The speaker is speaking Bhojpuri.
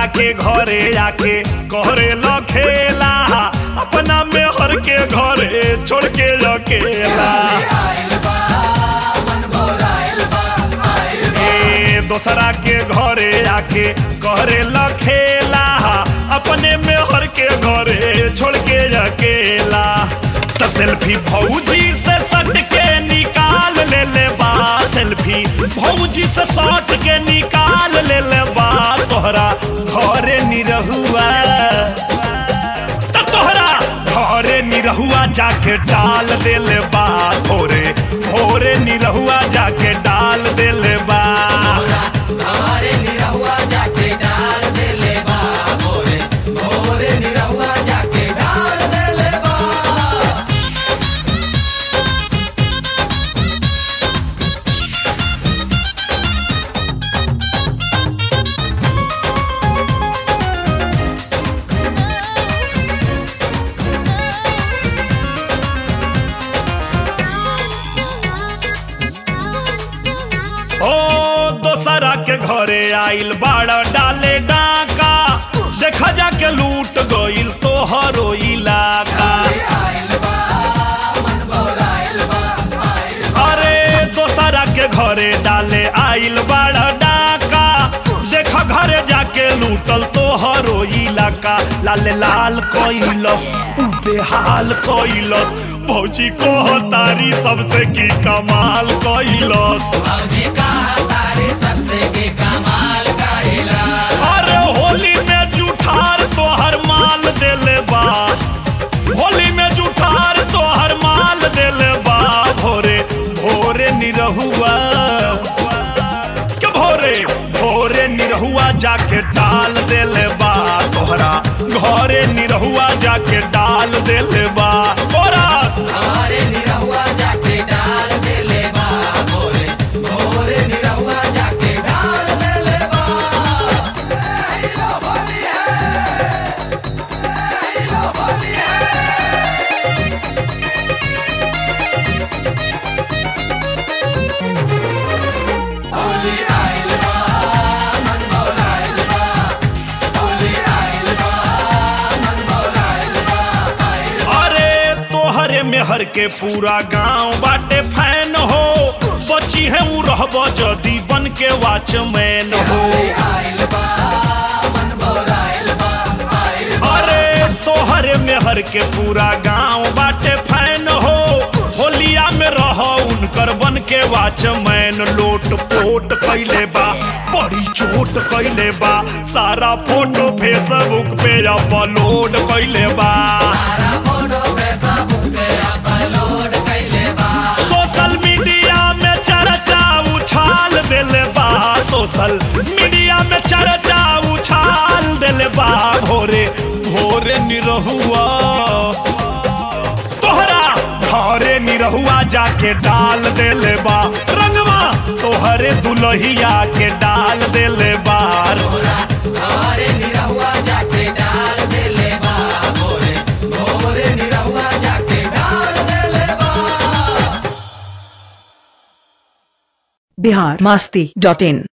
दोसरा के घरे आके करे ल खेला अपना में हर के घरे छोड़ के अकेला ए दोसरा के घरे आके करे ल खेला अपने में हर के घरे छोड़ के अकेला त सेल्फी भौजी से सट के निकाल ले ले बा सेल्फी भौजी से सट के निकाल ले ले बा तोहरा घरे निरहुआ त तोहरा घरे निरहुआ जाके डाल दे ले बा भोरे भोरे निरहुआ जाके डाल दे ले बा हमारे निरहुआ जाके डाल दे ले बा भोरे भोरे निरहुआ जाके डाल दे ले बा ओ दोसरा के घरे आइल बाड़ा डाले डाका देखा जाके लूट गइल तोहरो इलाका अरे दोसरा के घरे डाले आइल बाड़ा डाका देखा घरे जाके लूटल तोहरो इलाका लाल लाल कइलस उ बेहाल कइलस भौजी कहतारी सबसे की कमाल कइलस भौजी कहा तारे सबसे के कमाल करेला अरे होली में जुठार तोहर माल देले बा होली में जुठार तोहर माल देले बा भोरे भोरे निरहुआ के भोरे भोरे निरहुआ जाके डाल देले बा तोहरा घरे निरहुआ जाके डाल देले बा ओरास हमारे निरहुआ जाके डाल दे ले बा भोरे भोरे निरहुआ जाके डाल दे ले बा लो होली है लो होली है होली आइल बा मन भौलाइल बा होली आइल बा मन भौलाइल बा आइल अरे तोहरे मेहर के पूरा गांव बाटे फैन हो बची है उ रहब जदी बन के वॉचमैन हो आइल बा मन भौलाइल बा आइल अरे तोहरे मेहर के पूरा गांव बाटे फैन हो होलिया में रह उनकर बन के वॉचमैन लोट पोट कैले बा बड़ी चोट कैले बा सारा फोटो फेसबुक पे अपलोड कैले बा सारा फोटो फेसबुक पे अपलोड कैले बा सोशल मीडिया में चर्चा उछाल दिले बा सोशल मीडिया में चर्चा उछाल दिले बा भोरे भोरे निरहुआ तोहरा घरे निरहुआ जाके डाल देले बा रंगवा तोहरे दुलहिया के डाल देले बार भोरा हमारे निरहुआ जाके डाल दे ले बा भोरे भोरे निरहुआ जाके डाल दे ले बा बिहार मस्ती डॉट इन